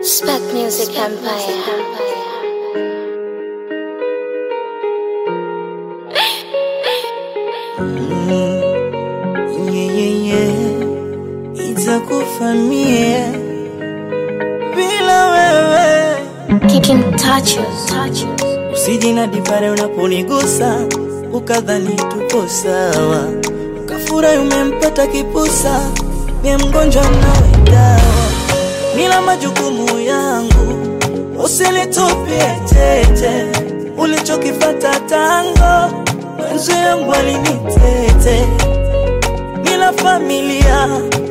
Spec Music Empire. Yeah, yeah, yeah. Itakufa mie bila wewe, Kicking touches. touches. usijinadi pale unaponigusa ukadhani tuko sawa, ukafurahi umempata kipusa, mie mgonjwa nawe dawa, nila majukumu yangu, usinitupie tete, ulichokifata tango, mwenzi yangu alinitete nila familia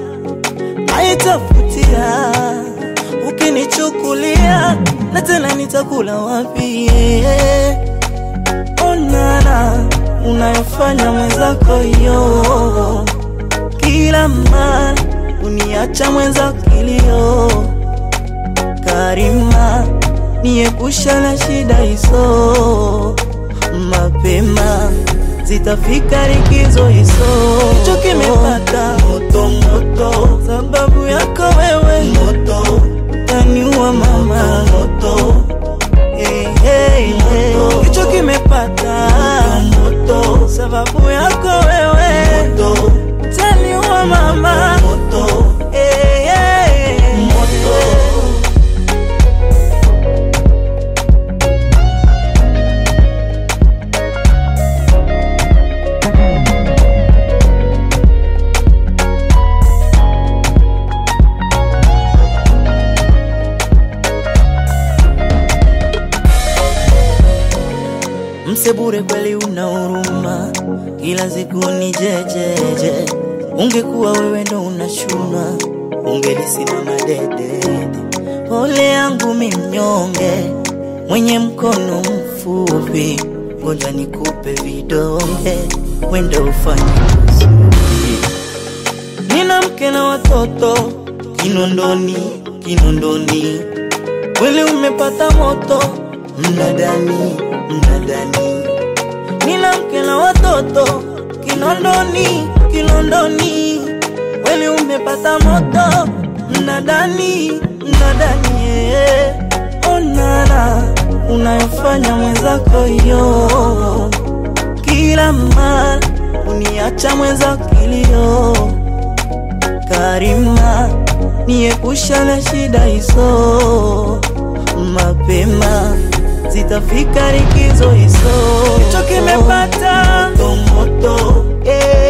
haitafutia ukinichukulia na tena nitakula wapi onana unayofanya mwenzako yo kila mara uniacha mwenza kilio karima niepusha na shida hizo mapema zitafika likizo hizo hicho kimepata moto moto sababu yako wewe moto taniua mama moto hey, hey, hey. hicho kimepata moto sababu yako wewe moto taniua mama moto hey, hey, hey. moto Msebure kweli una huruma, kila siku ni jejeje. Ungekuwa wewe ndo unashunwa, ungelisimama dedede. Pole yangu mi mnyonge, mwenye mkono mfupi, ngoja nikupe vidonge, wenda ufanye vizuri. Nina mke na watoto Kinondoni, Kinondoni, mwili umepata moto mnadani, mnadani. Nina mke na watoto Kinondoni, Kinondoni, mwili umepata moto mnadani, mnadani. yeah. Onana unayofanya mwenzako yo, kila mara uniacha mwenza kilio Karima, niepusha na shida hizo, mapema zitafika likizo hizo. Hicho kimepata moto moto, eh,